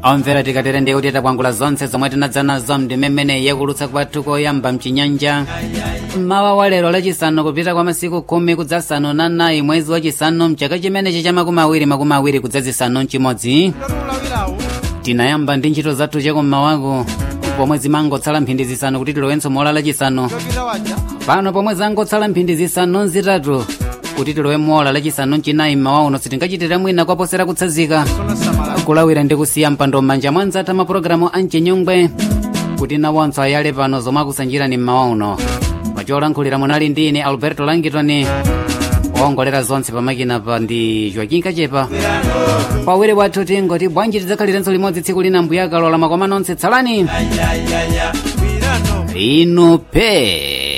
omvera tikatere ndiye kuti takwangula zonse zomwe tinadza nazo ndimemene yakulutsa kwathu koyamba mchinyanja mmawa wa lero lachisanu kupita kwa masiku khumi kudzasanu na nayi mwezi wachisanu mchaka chimenechi cha makumi awiri makumi awiri kudzazisanu mchimodzi tinayamba ndi ntchito zathu chakummawako pomwe zimangotsala mphindi zisanu kuti tilowenso mola lachisanu pano pomwe zangotsala mphindi zisanu zitatu kuti tilowe mola lachisanu mchinayi mmawa uno sitingachitire mwina kwaposera kutsazika kulawira ndi kusiya mpando m'manja mwa nzathu mapulogalamu a mchinyongwe kuti nawonso ayale pano zomwe akusanjirani mmawa uno pacholankhulira munali ndi ine alberto langitoni owongolera zonse pamakina pa ndi joaquin kachepa pawiri wathu tingoti bwanji tidzakhalirenso limodzi tsiku lina mbuyakalola makoma nonse tsalani inu pe